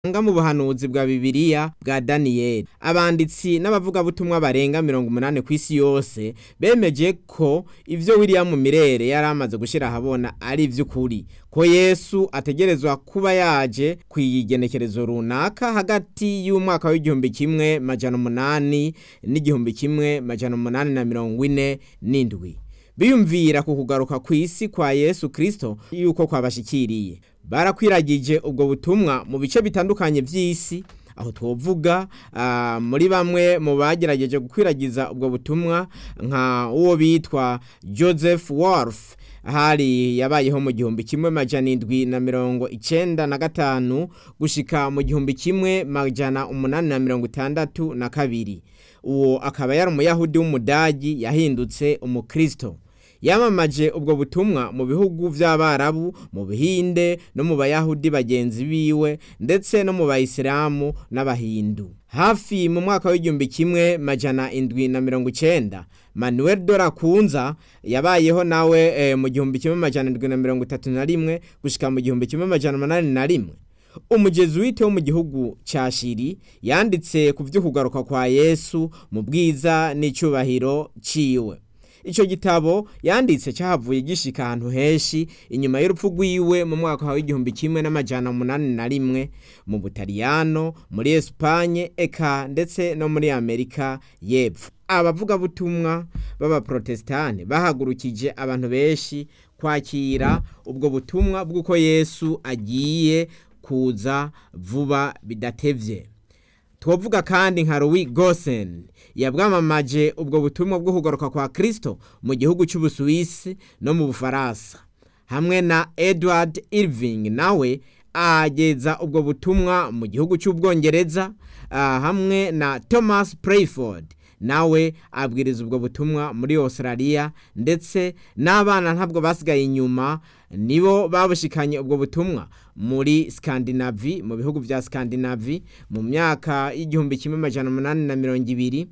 nga mu buhanuzi bwa Bibiliya bwa Daniyeli abanditsi n'abavugabutumwa barenga mirongo umunani ku isi yose bemeje ko ivyo William Mirere yari amaze gushira ahabona ari ivy'ukuri ko Yesu ategerezwa kuba yaje kw'igenekerezo runaka hagati y'umwaka w'igihumbi kimwe majana umunani n'igihumbi kimwe majana umunani na mirongo ine n'indwi biyumvira ku kugaruka kw'isi kwa Yesu Kristo yuko kwabashikiriye barakwiragije ubwo butumwa mu bice bitandukanye vy'isi aho twovuga uh, muri bamwe mu bagerageje gukwiragiza ubwo butumwa nka uwo bitwa Joseph Wolf hari yabayeho mu gihumbi kimwe majana indwi na mirongo icenda na gatanu gushika mu gihumbi kimwe majana umunani na mirongo itandatu na kabiri uwo akaba yari umuyahudi w'umudagi yahindutse umukristo yamamaje ubwo butumwa mu bihugu vy'abarabu mu bihinde no mu bayahudi bagenzi biwe ndetse no mu bayisilamu n'abahindu hafi mu mwaka w'igihumbi kimwe majana indwi na mirongo icenda manuel dorakunza yabayeho nawe e, mu gihumbi kimwe majana indwi na mirongo itatu na rimwe gushika mu gihumbi kimwe majana umunani na rimwe umujezuwite wo mu gihugu ca shiri yanditse ku vy'ukugaruka kwa yesu mu bwiza n'icubahiro ciwe ico gitabo yanditse cyahavuye gishika ahantu henshi inyuma y'urupfu rwiwe mu mwaka wa w'igihumbi kimwe n'amajana umunani na rimwe mu butaliyano muri esipanye eka ndetse no muri amerika y'epfo abavugabutumwa b'abaprotestani bahagurukije abantu benshi kwakira ubwo butumwa bw'uko yesu agiye kuza vuba bidatevye twovuga kandi nka Louis Gosen yabwamamaje ubwo butumwa bwo kugaruka kwa Kristo mu gihugu cy'Ubusuwisi no mu Bufaransa hamwe na Edward Irving nawe ageza ubwo butumwa mu gihugu cy'Ubwongereza uh, hamwe na Thomas Prayford nawe abwiriza ubwo butumwa muri Australia ndetse n'abana ntabwo basigaye inyuma nibo babushikanye ubwo butumwa muri Scandinavie mu bihugu vya Scandinavie mu myaka y'igihumbi kimwe majana umunani na mirongo ibiri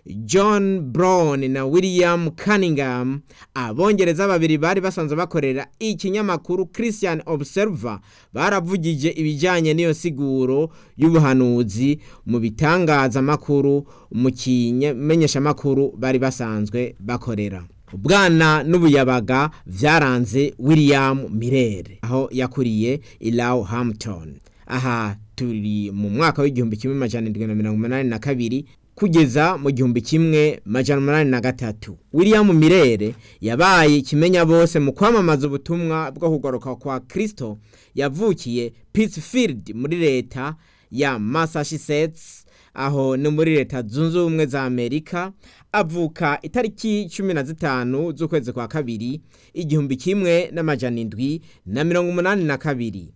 John Brown na William Cunningham abongereza babiri bari basanzwe bakorera ikinyamakuru Christian Observer baravugije ibijanye n'iyo siguro y'ubuhanuzi mu bitangazamakuru mu kimenyeshamakuru bari basanzwe bakorera ubwana n'ubuyabaga vyaranze William Mirere aho yakuriye Ilaw Hampton aha turi mu mwaka w'igihumbi kimwe majana indwi na mirongo umunani na kabiri kugeza mu gihumbi kimwe majana umunani na gatatu William Mirere yabaye ikimenya bose mu kwamamaza ubutumwa bwo kugaruka kwa Kristo yavukiye Pittsfield muri leta ya Massachusetts aho ni muri leta zunze ubumwe za Amerika avuka itariki cumi na zitanu z'ukwezi kwa kabiri igihumbi kimwe n'amajana indwi na mirongo umunani na kabiri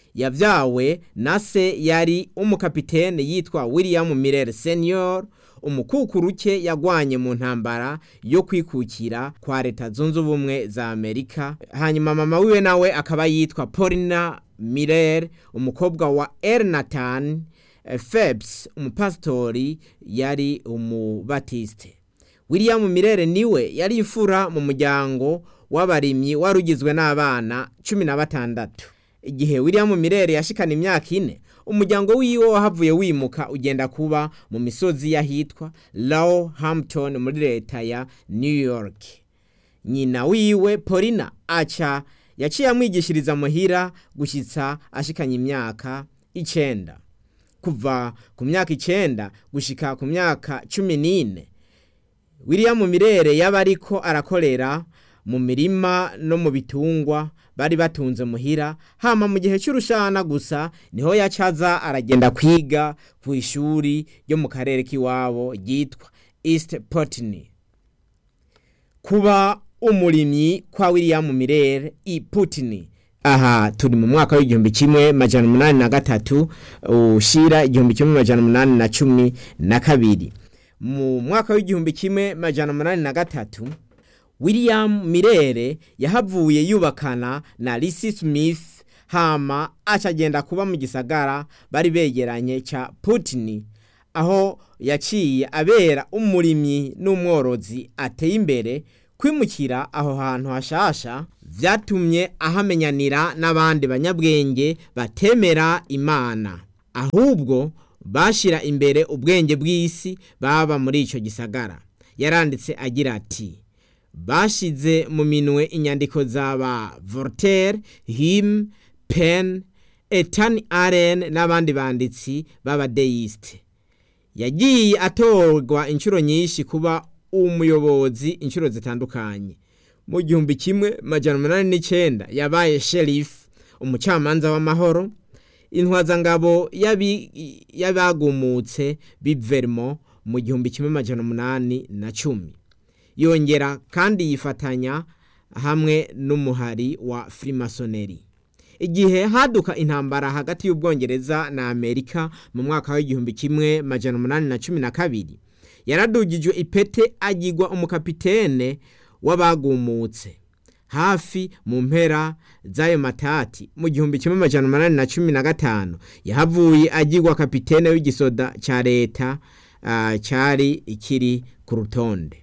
yavyawe na se yari umukapitene yitwa William Miller Senior umukukuruke yagwanye mu ntambara yo kwikukira kwa leta zunze ubumwe za Amerika hanyuma mama wiwe nawe akaba yitwa Paulina Miller umukobwa wa Ernatan Phelps umupasitori yari umubatiste William Mirere niwe yari imfura mu muryango w'abarimyi warugizwe n'abana cumi na batandatu igihe William Mirere yashikana imyaka ine umuryango wiwe wahavuye wimuka ugenda kuba mu misozi yahitwa Low Hampton muri leta ya New York nyina wiwe Paulina aca yaciye amwigishiriza muhira gushitsa ashikanye imyaka icenda kuva ku myaka icenda gushika ku myaka cumi n'ine William Mirere yaba ariko arakorera mu mirima no mu bitungwa bari batunze muhira hama mu gihe cy'urushana gusa niho yacaza aragenda kwiga ku ishuri ryo mu karere k'iwabo ryitwa East Putney kuba umurimyi kwa William Mirere i Putney aha turi mu mwaka w'igihumbi kimwe majana umunani na gatatu ushira igihumbi kimwe majana umunani na cumi na kabiri mu mwaka w'igihumbi kimwe majana umunani na gatatu William Mirere yahavuye yubakana na Lisi Smith hama acagenda kuba mu gisagara bari begeranye ca Putney aho yaciye abera umurimyi n'umworozi ateye imbere kwimukira aho hantu hashasha vyatumye ahamenyanira n'abandi banyabwenge batemera imana ahubwo bashira imbere ubwenge bw'isi baba muri ico gisagara yaranditse agira ati bashize mu minwe inyandiko z'aba Voltaire, Hume, Penn, Ethan Allen n'abandi banditsi b'abadeiste yagiye atorwa inshuro nyinshi kuba umuyobozi inshuro zitandukanye mu gihumbi kimwe majana umunani n'icenda yabaye sheriff umucamanza w'amahoro intwazangabo y'abagumutse b'ivermo mu gihumbi kimwe majana umunani na cumi yongera kandi yifatanya hamwe n'umuhari wa frimasoneri igihe haduka intambara hagati y'ubwongereza na amerika mu mwaka w'igihumbi kimwe majana umunani na cumi na kabiri yaradugijwe ipete agirwa umukapitene w'abagumutse hafi mu mpera z'ayo matati mu gihumbi kimwe majana umunani na cumi na gatanu yahavuye agirwa kapitene w'igisoda ca leta uh, cari ikiri ku rutonde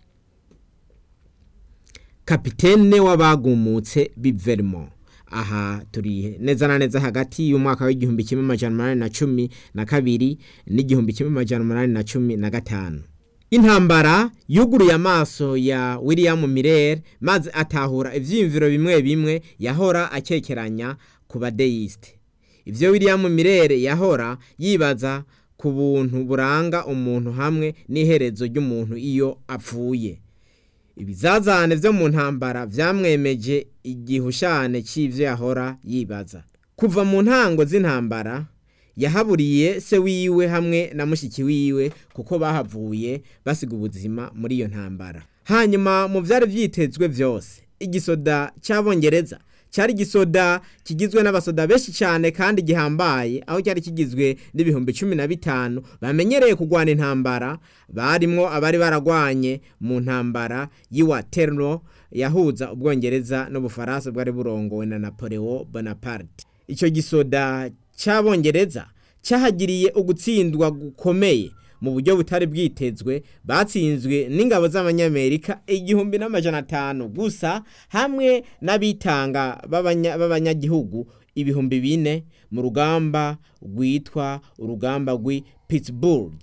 kapitene w'abagumutse b'ivermo aha turi neza na neza hagati y'umwaka w'igihumbi kimwe majana umunani na cumi na kabiri n'igihumbi kimwe majana umunani na cumi na gatanu intambara yuguruye amaso ya william mirere maze atahura ivyiyumviro bimwe bimwe yahora akekeranya ku badeyiste ivyo william mirere yahora yibaza ku buntu buranga umuntu hamwe n'iherezo ry'umuntu iyo apfuye ibizazane vyo mu ntambara vyamwemeje igihushane c'ivyo yahora yibaza kuva mu ntango z'intambara yahaburiye se wiwe hamwe na mushiki wiwe kuko bahavuye basiga ubuzima muri iyo ntambara hanyuma mu vyari vyitezwe vyose igisoda c'abongereza cyari igisoda kigizwe n'abasoda benshi cyane kandi gihambaye aho cyari kigizwe n'ibihumbi cumi na bitanu bamenyereye kurwana intambara barimwo abari baragwanye mu ntambara y'iwaterlo yahuza ubwongereza n'ubufaransa bwari burongowe na napoleon bonaparte icyo gisoda cy'abongereza cyahagiriye ugutsindwa gukomeye mu buryo butari bwitezwe batsinzwe n'ingabo z'abanyamerika igihumbi n'amajana atanu gusa hamwe n'abitanga b'abanyagihugu ibihumbi bine mu rugamba rwitwa urugamba rw'i Pittsburgh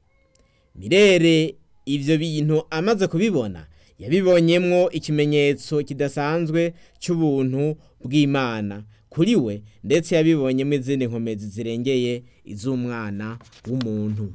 mirere ivyo bintu amaze kubibona yabibonyemwo ikimenyetso kidasanzwe cy'ubuntu bw'imana kuri we ndetse yabibonyemo izindi nkomezi zirengeye iz'umwana w'umuntu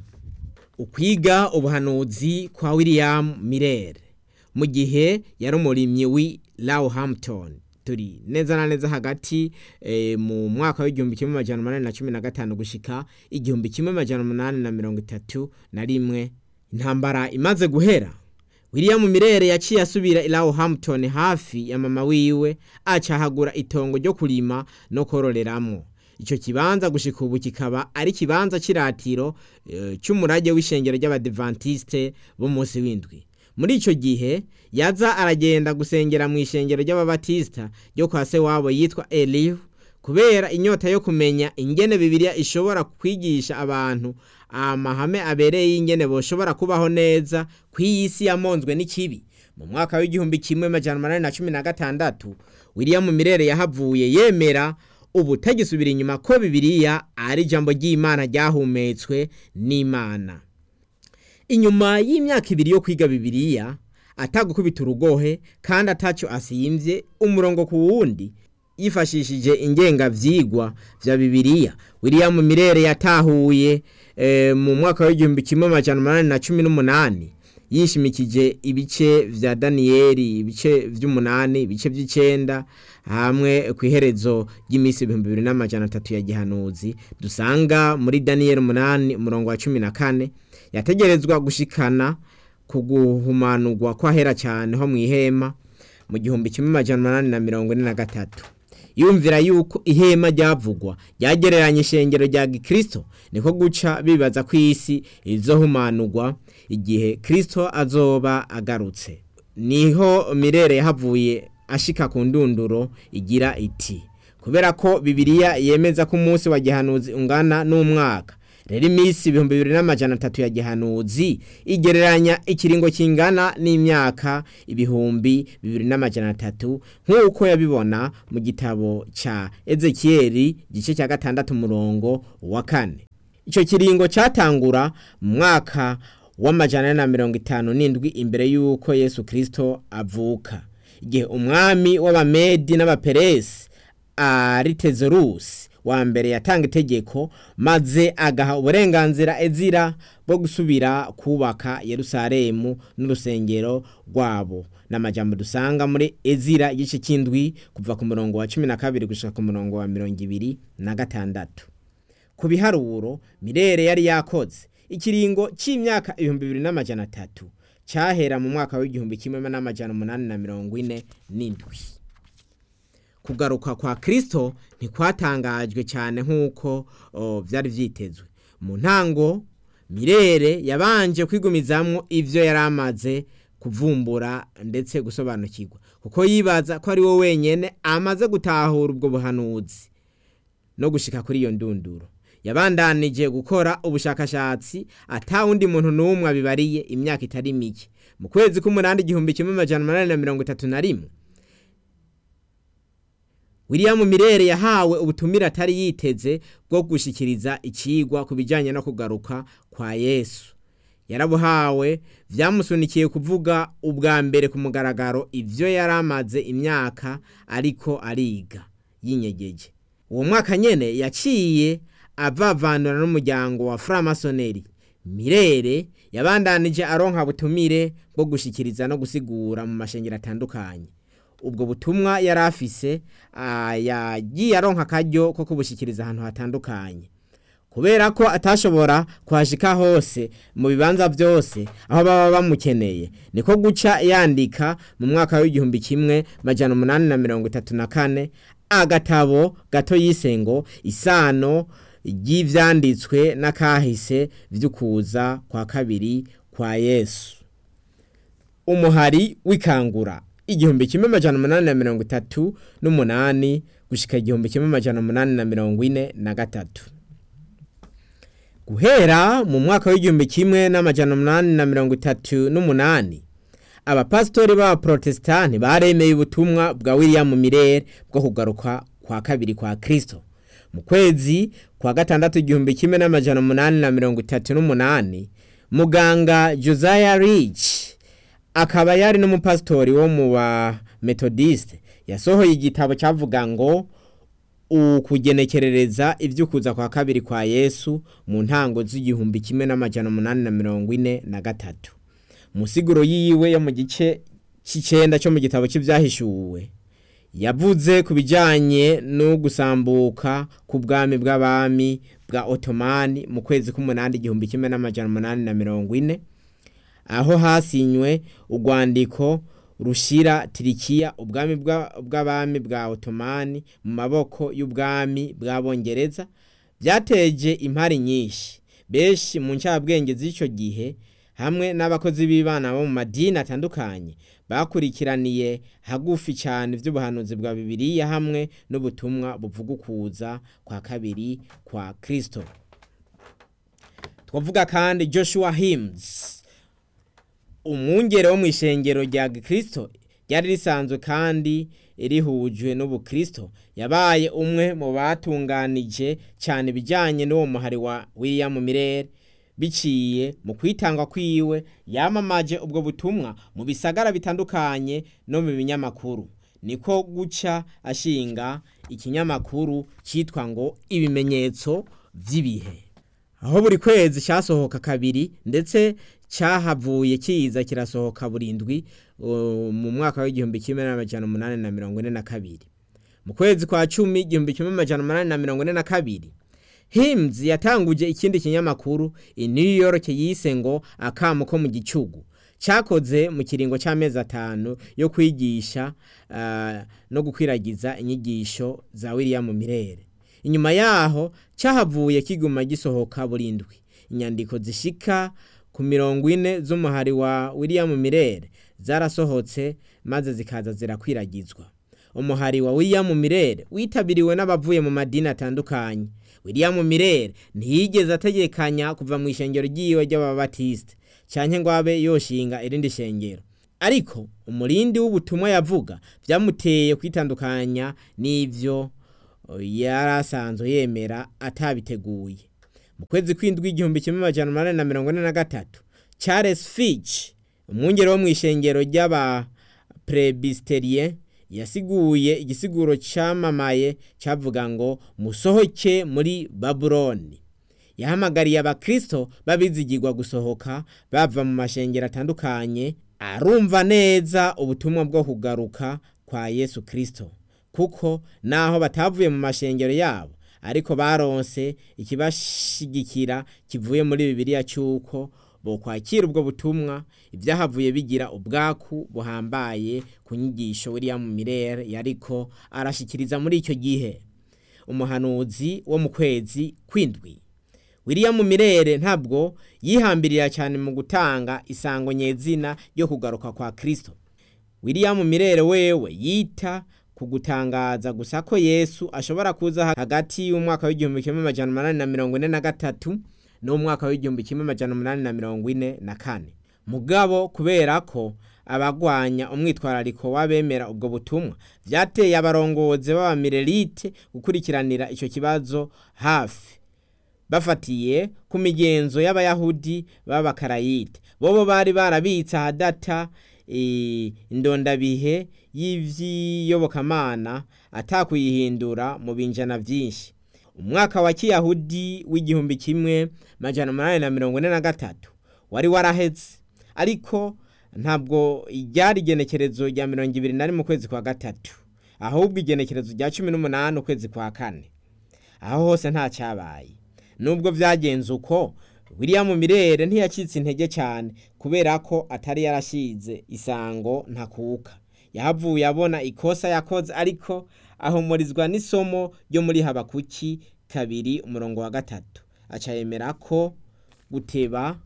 ukwiga ubuhanuzi kwa william mirere mu gihe yari umurimyi w'i Roehampton turi neza na neza hagati e, mu mwaka w'igihumbi kimwe majana umunani na cumi na gatanu gushika igihumbi kimwe majana umunani na mirongo itatu na rimwe intambara imaze guhera william mirere yaciye asubira i Roehampton hafi ya mama wiwe acahagura itongo ryo kurima no kororeramwo ico kibanza gushika ubu kikaba ari kibanza ciratiro e, cy'umurage w'ishengero ry'abadventiste bo munsi w'indwi muri ico gihe yaza aragenda gusengera mu ishengero ry'ababatista ryo kwa se wabo yitwa Elihu kubera inyota yo kumenya ingene bibiliya ishobora kwigisha abantu amahame abereye y'ingene boshobora kubaho neza ku isi yamonzwe n'ikibi mu mwaka w'igihumbi kimwe majana umunani na cumi na gatandatu william mirere yahavuye yemera ubu tagisubira inyuma ko bibiliya ari ijambo ry'imana ryahumetswe n'imana inyuma y'imyaka ibiri yo kwiga bibiliya atagukubita urugohe kandi atacyo asiyimvye umurongo ku wundi yifashishije ingengavyigwa vya bibiliya william mirere yatahuye e, mu mwaka w'igihumbi kimwe amajana umunani na cumi n'umunani yishimikije ibice vya daniyeli ibice vy'umunani ibice vy'icenda hamwe ku iherezo ry'iminsi ibihumbi bibiri n'amajana atatu ya gihanuzi dusanga muri daniyeli umunani umurongo wa cumi na kane yategerezwa gushikana ku guhumanurwa kwahera cyane ho mu ihema mu gihumbi kimwe amajana umunani na mirongo ine na gatatu yumvira yuko ihema ryavugwa ryagereranya ishengero rya gikristo niko guca bibaza ko isi izohumanurwa igihe kristo azoba agarutse niho mirere yahavuye ashika ku ndunduro igira iti kubera ko bibiliya yemeza ko umunsi wa gihanuzi ungana n'umwaka rero iminsi ibihumbi bibiri n'amajana atatu ya gihanuzi igereranya ikiringo kingana n'imyaka ibihumbi bibiri n'amajana atatu nk'uko yabibona mu gitabo ca ezekiyeli igice cya gatandatu umurongo wa kane icyo kiringo cyatangura mu mwaka w'amajana na mirongo itanu n'indwi imbere y'uko yesu kirisito avuka igihe umwami w'abamedi n'abaperesi aritezerusi wa mbere yatanga itegeko maze agaha uburenganzira ezira bwo gusubira kubaka yerusalemu n'urusengero rwabo n'amajambo dusanga muri ezira igice cy'indwi kuva ku murongo wa cumi na kabiri gushika ku murongo wa mirongo ibiri na gatandatu ku biharuro mirere yari yakoze ikiringo cy'imyaka ibihumbi bibiri n'amajana atatu cyahera mu mwaka w'igihumbi kimwe n'amajana umunani na mirongo ine n'indwi kugaruka kwa kirisito ntikwatangajwe cyane nk'uko byari byitezwe mu ntango mirere yabanje kwigumizamo ibyo yari amaze kuvumbura ndetse gusobanukirwa kuko yibaza ko ari we wenyine amaze gutahura ubwo buhanuzi no gushyika kuri iyo ndunduro yabandanije gukora ubushakashatsi atawundi muntu n'umwe abibariye imyaka itari mike mu kwezi k'umunani igihumbi kimwe amajana umunani na mirongo itatu na rimwe william mirere yahawe ubutumire atari yiteze bwo gushyikiriza ikigwa ku bijyanye no kugaruka kwa yesu yarabuhawe byamusunikiye kuvuga ubwa mbere ku mugaragaro ibyo yari amaze imyaka ariko ariga yinyegeje uwo mwaka nyine yaciye avavanura n'umuryango wa framasoneri mirere yabandanije aronka butumire bwo gushyikiriza no gusigura mu mashengero atandukanye ubwo butumwa yari afise yagiye aronka akaryo ko kubushyikiriza ahantu hatandukanye kubera ko atashobora kuhashika hose mu bibanza byose aho baba bamukeneye niko guca yandika mu mwaka w'igihumbi kimwe majana umunani na mirongo itatu na kane agatabo gato yise ngo isano ry'ibyanditswe n'akahise by'ukuza kwa kabiri kwa yesu umuhari w'ikangura igihumbi kimwe amajana umunani na mirongo itatu n'umunani gushyika igihumbi kimwe amajana umunani na mirongo ine na gatatu guhera mu mwaka w'igihumbi kimwe n'amajana umunani na mirongo itatu n'umunani abapasitori b'abaporotesitanti baremeye ubutumwa bwa william mirere bwo kugaruka kwa kabiri kwa kirisito mu kwezi kwa gatandatu igihumbi kimwe n'amajana umunani na mirongo itatu n'umunani muganga josiah rich akaba yari n'umupasitori wo mu ba metodiste yasohoye igitabo cyavuga ngo ukugenekerereza iby'ukuza kwa kabiri kwa yesu mu ntango z'igihumbi kimwe n'amajana umunani na mirongo ine na gatatu musiguro yiwe yo mu gice cy'icyenda cyo mu gitabo cy'ibyahishuwe yavuze ku bijyanye no gusambuka ku bwami bw'abami bwa otomani mu kwezi k'umunani igihumbi kimwe n'amajana umunani na mirongo ine aho hasinywe urwandiko rushyira tirikiya ubwami bw'abami bwa otomani mu maboko y'ubwami bw'abongereza byateje impari nyinshi benshi mu ncabwenge z'icyo gihe hamwe n'abakozi b'ibana bo mu madini atandukanye bakurikiraniye hagufi cyane iby'ubuhanuzi bwa bibiliya hamwe n'ubutumwa buvuga ukuza kwa kabiri kwa kirisito twavuga kandi joshua hims umwungere wo mu ishengero rya kirisito ryari risanzwe kandi rihujwe n'ubukristo yabaye umwe mu batunganije cyane ibijyanye n'uwo muhari wa william mirere biciye mu kwitanga kwiwe yamamaje ubwo butumwa mu bisagara bitandukanye no mu binyamakuru niko guca ashinga ikinyamakuru cyitwa ngo ibimenyetso by'ibihe aho buri kwezi cyasohoka kabiri ndetse cyahavuye kiza kirasohoka burindwi mu mwaka w'igihumbi kimwe n'amajana umunani na mirongo ine na kabiri mu kwezi kwa cumi igihumbi kimwe n'amajana umunani na mirongo ine na kabiri hims yatanguje ikindi kinyamakuru i new york yise ngo akamu ko mu gicugu cyakoze mu kiringo cy'amezi atanu yo kwigisha no gukwiragiza inyigisho za william mirere inyuma yaho cyahavuye kiguma gisohoka burindwi inyandiko zishika ku mirongo ine z'umuhari wa william mirere zarasohotse maze zikaza zirakwiragizwa umuhari wa william mirere witabiriwe n'abavuye mu madini atandukanye william mirere ntiyigeze ategekanya kuva mu ishengero ry'iwe ry'ababatisite canke ngo abe yoshinga irindi shengero ariko umurindi w'ubutumwa yavuga byamuteye kwitandukanya n'ivyo yari asanzwe yemera atabiteguye mu kwezi kw'indwi igihumbi kimwe amajana umunani na mirongo ine na gatatu charles fitch umwungere wo mu ishengero ry'abaprebisterien yasiguye igisiguro camamaye cavuga ngo musohoke muri babuloni yahamagariye abakristo babizigirwa gusohoka bava mu mashengero atandukanye arumva neza ubutumwa bwo kugaruka kwa yesu kristo kuko naho batavuye mu mashengero yabo ariko baronse ikibashigikira kivuye muri bibiliya cy'uko bokwakira ubwo butumwa ibyahavuye bigira ubwaku buhambaye ku nyigisho william mirere yariko arashikiriza muri icyo gihe umuhanuzi wo mu kwezi kw'indwi william mirere ntabwo yihambirira cyane mu gutanga isango nyezina ryo kugaruka kwa kristo william mirere wewe yita ku gutangaza gusa ko yesu ashobora kuza hagati y'umwaka w'igihumbi kimwe amajana umunani na mirongo ine na gatatu n'umwaka w'igihumbi kimwe amajana umunani na mirongo ine na kane mugabo kubera ko abagwanya umwitwarariko w'abemera ubwo butumwa byateye abarongozi b'abamirelite gukurikiranira icyo kibazo hafi bafatiye ku migenzo y'abayahudi b'abakarayite bobo bari barabitse ahadata indondabihe y'ivy'iyobokamana atakuyihindura mu binjana vyinshi umwaka wa kiyahudi w'igihumbi kimwe majana umunani na mirongo ine na gatatu wari waraheze ariko ntabwo ryari igenekerezo rya mirongo ibiri na rimwe ukwezi kwa gatatu ahubwo igenekerezo rya cumi n'umunani ukwezi kwa kane aho hose nta cyabaye nubwo byagenze uko william mirere ntiyacitse intege cyane kubera ko atari yarashize isango ntakuka yahavuye abona ikosa yakoze ariko ahumurizwa n'isomo ryo muri habakuki kabiri umurongo wa gatatu aca yemera ko guteba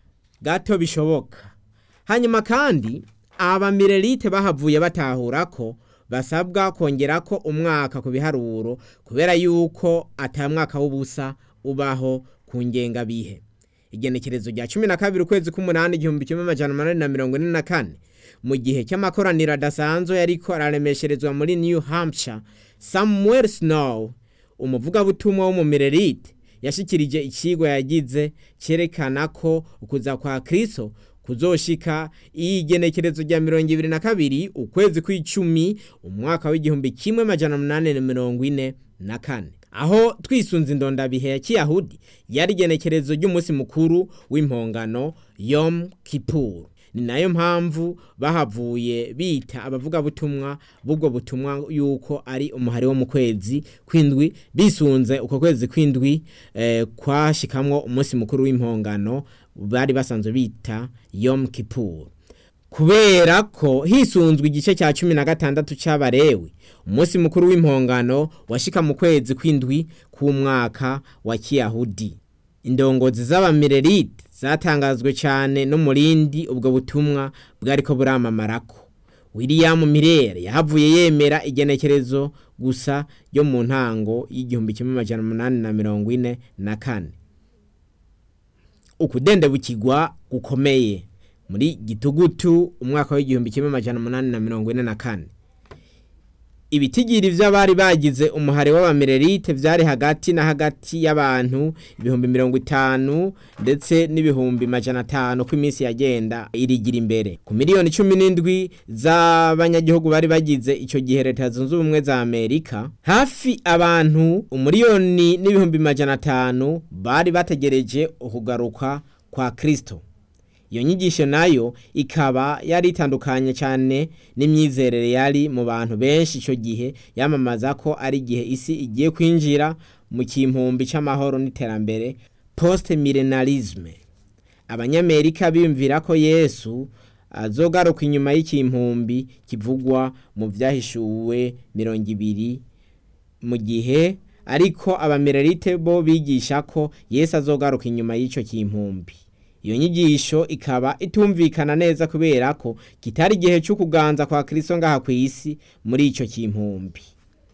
gato bishoboka hanyuma kandi abamirelite bahavuye batahura ko basabwa kongera ko umwaka ku biharuro kubera yuko atamwaka w'ubusa ubaho ku ngengabihe igenekerezo rya cumi na kabiri ukwezi k'umunani igihumbi kimwe amajana umunani na mirongo ine na kane mu gihe cy'amakoraniro adasanzwe yariko araremesherezwa muri new hampshire samuel snow umuvugabutumwa w'umumirelite yashikirije ikigwa yagize cyerekana ko ukuza kwa kristo kuzoshika igenekerezo rya mirongo ibiri na kabiri ukwezi kw'icumi umwaka w'igihumbi kimwe majana umunani na mirongo ine na kane aho twisunze indondabihe ya kiyahudi yari igenekerezo ry'umunsi mukuru w'impongano yom kipur ni nayo mpamvu bahavuye bita abavugabutumwa b'ubwo butumwa yuko ari umuhari wo mu kwezi kw'indwi bisunze uko kwezi kw'indwi eh, kwashikamwo umunsi mukuru w'impongano bari basanzwe bita yom kipur kubera ko hisunzwe igice cya cumi na gatandatu cy'abarewi umunsi mukuru w'impongano washika mu kwezi kw'indwi k'umwaka wa kiyahudi indongozi z'abamirelite zatangazwe cyane n'umurindi ubwo butumwa bwariko buramamamarako william mirere yahavuye yemera igenekerezo gusa ryo mu ntango y'igihumbi kimwe amajana umunani na mirongo ine na kane ukudendebukirwa gukomeye muri gitugutu umwaka w'igihumbi kimwe amajana umunani na mirongo ine na kane ibitigiri vy'abari bagize umuhari w'abamirelite vyari hagati na hagati y'abantu ibihumbi mirongo itanu ndetse n'ibihumbi majana atanu ko iminsi yagenda irigira imbere ku miliyoni cumi n'indwi z'abanyagihugu bari bagize ico gihe leta zunze ubumwe za amerika hafi abantu umuriyoni n'ibihumbi majana atanu bari bategereje ukugaruka kwa kristo iyo nyigisho nayo ikaba yari itandukanye cyane n'imyizerere yari mu bantu benshi icyo gihe yamamaza ko ari igihe isi igiye kwinjira mu kimpumbi cy'amahoro n'iterambere post milenarisme abanyamerika biyumvira ko yesu azogaruka inyuma y'ikimpumbi kivugwa mu byahishuwe mirongo ibiri mu gihe ariko abamererite bo bigisha ko yesu azogaruka inyuma y'icyo kimpumbi iyo nyigisho ikaba itumvikana neza kubera ko kitari igihe cyo kuganza kwa Kristo ngaha ku isi muri ico kimpumbi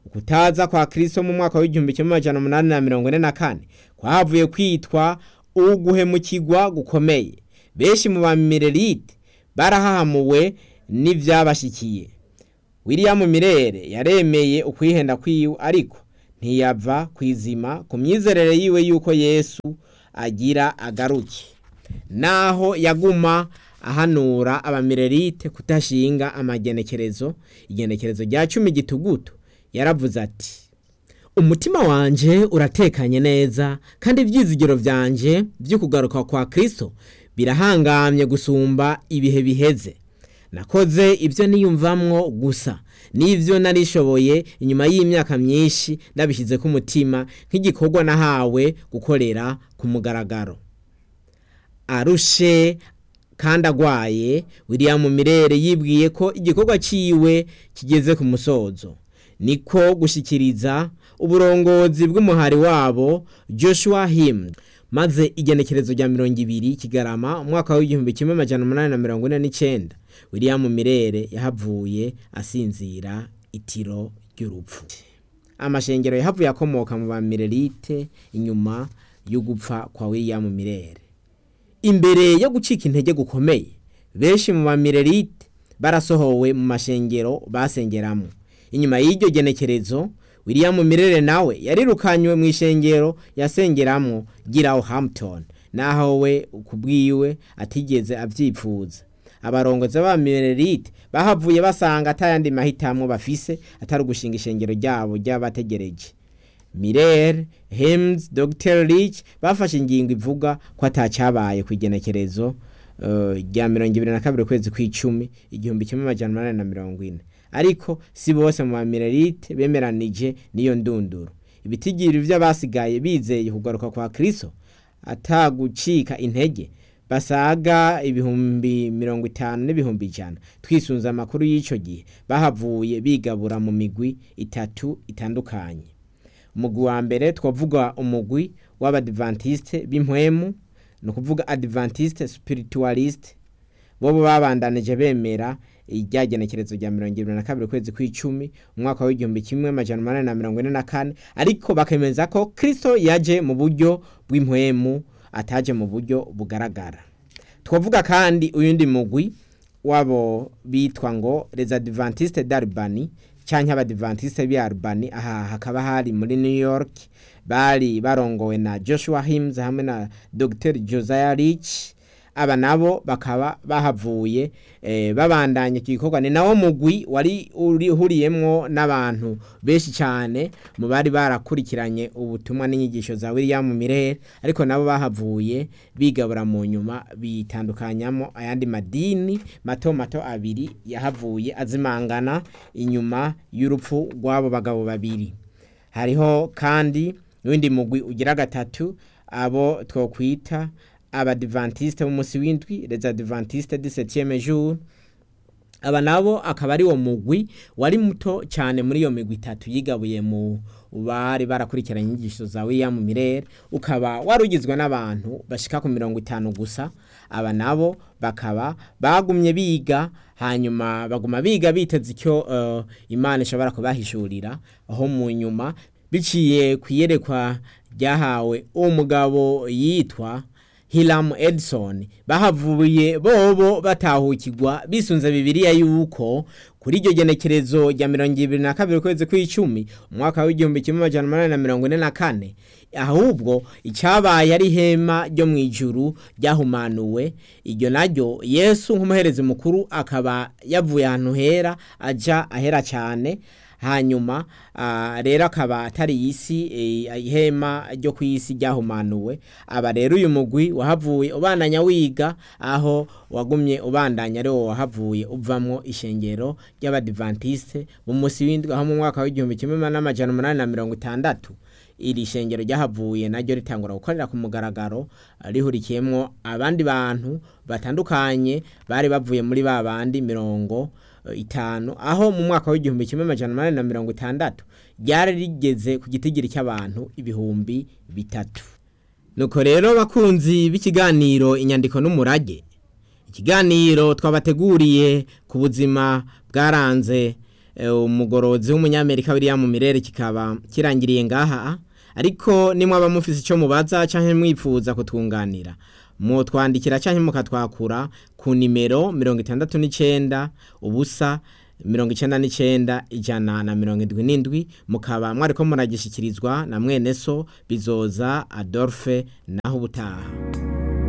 ukutaza kwa kristo mu mwaka w'igihumbi kimwe amajana umunani na mirongo ine na kane kwahavuye kwitwa uguhemukirwa gukomeye benshi mu bamirerite barahahamuwe n'ivyabashikiye william mirere yaremeye ukwihenda kwiwe ariko ntiyava kwizima ku myizerere yiwe yuko yesu agira agaruke naho yaguma ahanura abamirerite kudashinga amagenekerezo igenekerezo rya cumi gitugutu yaravuze ati umutima wanje uratekanye neza kandi ibyizigiro byanje byo kugaruka kwa kristo birahangamye gusumba ibihe biheze nakoze ibyo niyumvamwo gusa n'ibyo narishoboye inyuma y'imyaka myinshi nabishyize ku mutima nk'igikorwa nahawe gukorera ku mugaragaro arushe kandi agwaye william mirere yibwiye ko igikorwa ciwe kigeze ku musozo niko gushikiriza uburongozi bw'umuhari wabo joshua him maze igenekerezo rya mirongo ibiri kigarama umwaka w'igihumbi kimwe amajana umunani na mirongo ine n'icenda william mirere yahavuye asinzira itiro ry'urupfu amashengero yahavuye akomoka mu bamirerite inyuma yo gupfa kwa william mirere imbere yo gucika intege gukomeye benshi mu bamirerite barasohowe mu mashengero basengeramo inyuma y'iryo genekerezo william mirere nawe yarirukanywe mu ishengero yasengeramo giraho hampton naho we kubwiwe atigeze avyipfuza abarongozi b'abamirerite bahavuye basanga atayandi mahitamo bafise atari ugushinga ishengero ryabo ry'abategereje Miller, Hems, Dr. Rich bafashe ingingo ivuga ko atacabaye ku igenekerezo rya mirongo ibiri na kabiri ukwezi kw'icumi igihumbi kimwe amajana umunani na mirongo ine ariko si bose mu bamirerite bemeranije n'iyo ndunduro ibitigiri vy'abasigaye bizeye kugaruka kwa kristo atagucika intege basaga ibihumbi mirongo itanu n'ibihumbi ijana twisunze amakuru y'ico gihe bahavuye bigabura mu migwi itatu itandukanye umugwi wa mbere twavuga umugwi w'abadivantiste b'impwemu ni ukuvuga adventiste spiritualiste bobo babandanije bemera iryagenekerezo rya mirongo irindwi na kabiri ukwezi kw'icumi umwaka w'igihumbi kimwe amajana umunani na mirongo ine na kane ariko bakemeza ko kristo yaje mu buryo bw'impwemu ataje mu buryo bugaragara twavuga kandi uyundi mugwi wabo bitwa ngo les adventiste d'Albany canke abadivantiste b'i Albany aha hakaba hari muri New York bari barongowe na Joshua Hims hamwe na Dr. Josiah Rich aba nabo bakaba bahavuye eh, babandanye igikorwa ni nawo mugwi wari urihuriyemwo n'abantu benshi cyane mu bari barakurikiranye ubutumwa n'inyigisho za William Mirere ariko nabo bahavuye bigabura mu nyuma bitandukanyamo ayandi madini mato mato abiri yahavuye azimangana inyuma y'urupfu rw'abo bagabo babiri hariho kandi n'undi mugwi ugira gatatu abo twokwita abadivantiste b'umunsi w'indwi les adventiste du septième jour aba nabo akaba ari wo mugwi wari muto cyane muri iyo migwi itatu yigabuye mu bari barakurikiranye inyigisho za William Mirere ukaba warugizwe n'abantu bashika ku mirongo itanu gusa aba nabo bakaba bagumye biga hanyuma baguma biga biteze icyo uh, Imana ishobora kubahishurira aho mu nyuma biciye kwiyerekwa ryahawe umugabo yitwa Hilam Edson bahavuye bobo batahukirwa bisunze bibiliya yuko kuri iryo genekerezo rya mirongo ibiri na kabiri ukwezi kw'icumi umwaka w'igihumbi kimwe amajana umunani na mirongo ine na kane ahubwo icyabaye ari ihema ryo mu ijuru ryahumanuwe iryo naryo yesu nk'umuherezi mukuru akaba yavuye ahantu hera aja ahera cyane hanyuma rero akaba atari isi ihema ryo ku isi ryahumanuwe aba rero uyu mugwi wahavuye ubandanya wiga aho wagumye ubandanya ari wo wahavuye uvamwo ishengero ry'abadivantiste mu munsi w'indwi aho mu mwaka w'igihumbi kimwe n'amajana umunani na mirongo itandatu iri shengero ryahavuye naryo ritangura gukorera ku mugaragaro rihurikiyemwo abandi bantu batandukanye bari bavuye muri ba bandi mirongo itanu aho mu mwaka w'igihumbi kimwe amajana umunani na mirongo itandatu ryari rigeze ku gitigiri cy'abantu ibihumbi bitatu nuko rero bakunzi b'ikiganiro inyandiko n'umurage ikiganiro twabateguriye ku buzima bwaranze umugorozi w'umunyamerika William Mirere kikaba kirangiriye ngaha ariko nimwaba mufise icyo mubaza cyangwa mwifuza kutwunganira mutwandikira cyangwa mukatwakura ku nimero mirongo itandatu n'icyenda ubusa mirongo icyenda n'icyenda ijana na mirongo indwi n'indwi mukaba mwari ko muragishyikirizwa na mwene so bizoza adolphe naho ubutaha